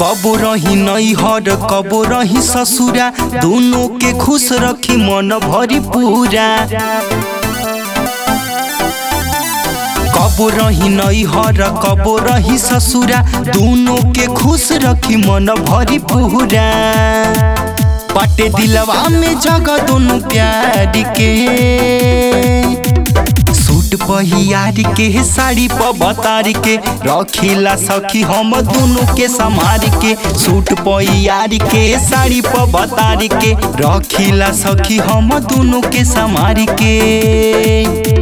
कबो रही नैहर कबो रही ससुरा दोनों के खुश रखी मन भरी पूरा कबो रही नैहर कबो रही ससुरा दोनों के खुश रखी मन भरी पूरा पटे दिलवा में जगह दोनों प्यार के सूट पहियार के साड़ी प बतार के रखिला सखी हम दोनों के समार के सूट पहियार के साड़ी प बतार के रखिला सखी हम दोनों के समार के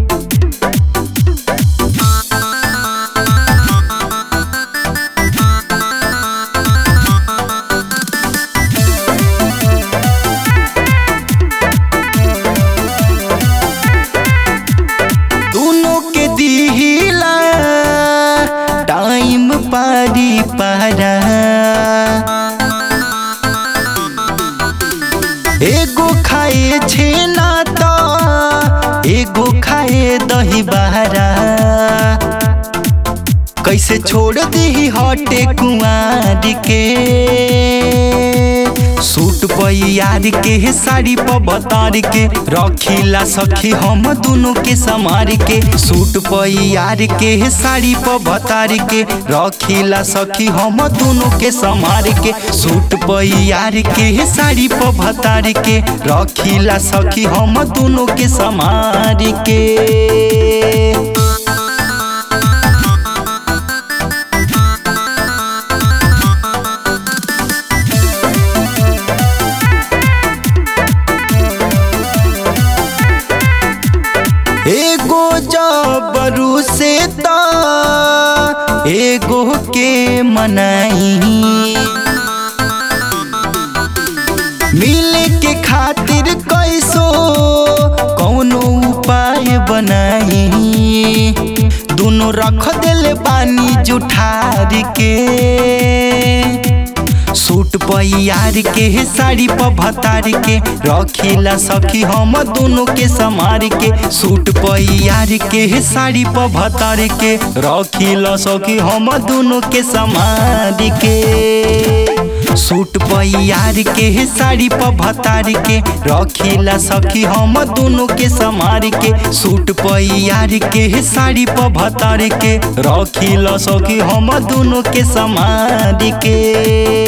दोनों के दिला टाइम पारी पारा एगो खाए छेना त एगो खाए दही बहरा कैसे छोड़ दी हटे कुंवार के सूट पैयार के साड़ी प बतार के रखिला सखी हम दोनों के समार के सूट पैयार के साड़ी प बतार के रखिला सखी हम दोनों के समार के सूट पैयार के साड़ी प बतार के रखिला सखी हम दोनों के समार के एगो जबरू से ता एगो के मनाई मिले के खातिर कैसो कौनो उपाय बनाई दोनों रख दिल पानी जुठार के सूट पैयार के साड़ी प भतार के रखिला सखी हम दोनों के समार के सूट पैयार के साड़ी प भतार के रखिला सखी हम दोनों के समार के सूट पैयार के साड़ी प भतार के रखिला सखी हम दोनों के समार के सूट पैयार के साड़ी प भतार के रखिला सखी हम दोनों के समार के